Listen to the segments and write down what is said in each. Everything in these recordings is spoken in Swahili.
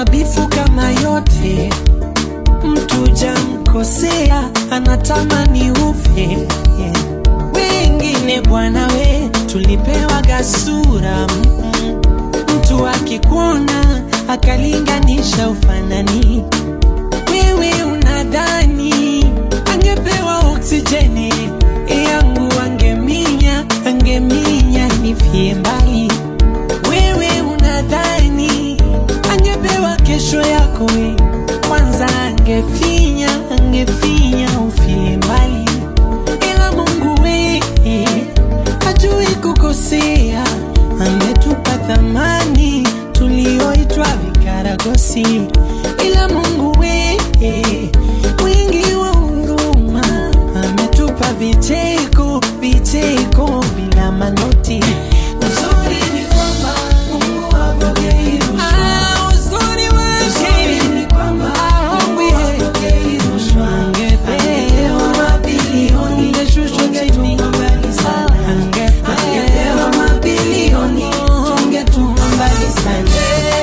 mabifu kama yote mtu jamkosea anatamani ufe yeah. wengine bwana we tulipewa gasura mm, mtu akikuona akalinganisha ufanani wewe unadhani angepewa oksijeni yangu angeminya angeminya nifie mbali wewe unadhani angepewa kesho yako we kwanza angefinya angefinya ufie mbali ila mungu we hajui kukosea ametupa thamani tulioitwa vikaragosi ila mungu we wingi wa huruma ametupa vicheko vicheko bila manoti uzuri ni kwamba mungu hapokei rushwa Ah, uzuri wake ni kwamba mungu hapokei rushwa angepewa mabilioni ungeshushwa chini mbali sana angepewa mabilioni tungetupa mbali sana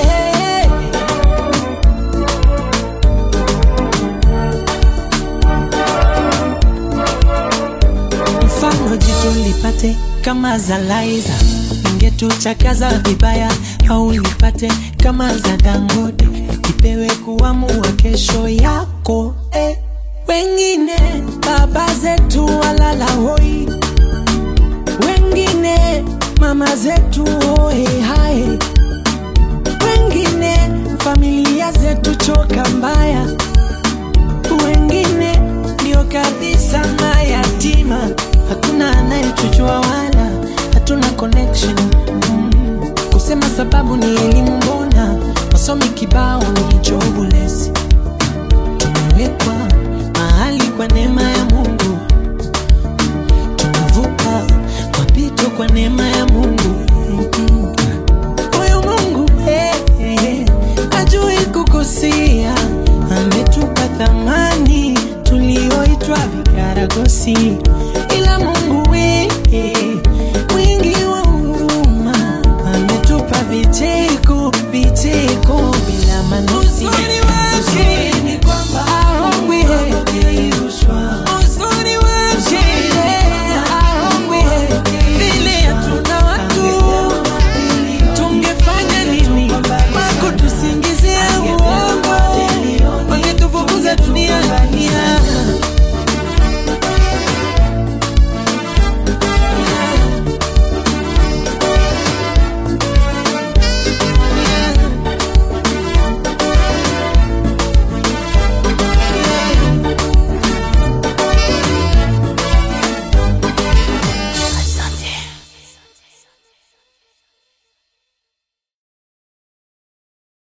mfano jitu lipate kama za Laiza, ingetuchakaza vibaya, au lipate kama za Dangote, ipewe kuamua kesho yako eh. Wengine baba zetu walala hoi, wengine mama zetu hoe hae, wengine familia zetu choka mbaya wengine ndio kabisa mayatima, hakuna anayetujua wala hatuna connection mm. Kusema sababu ni elimu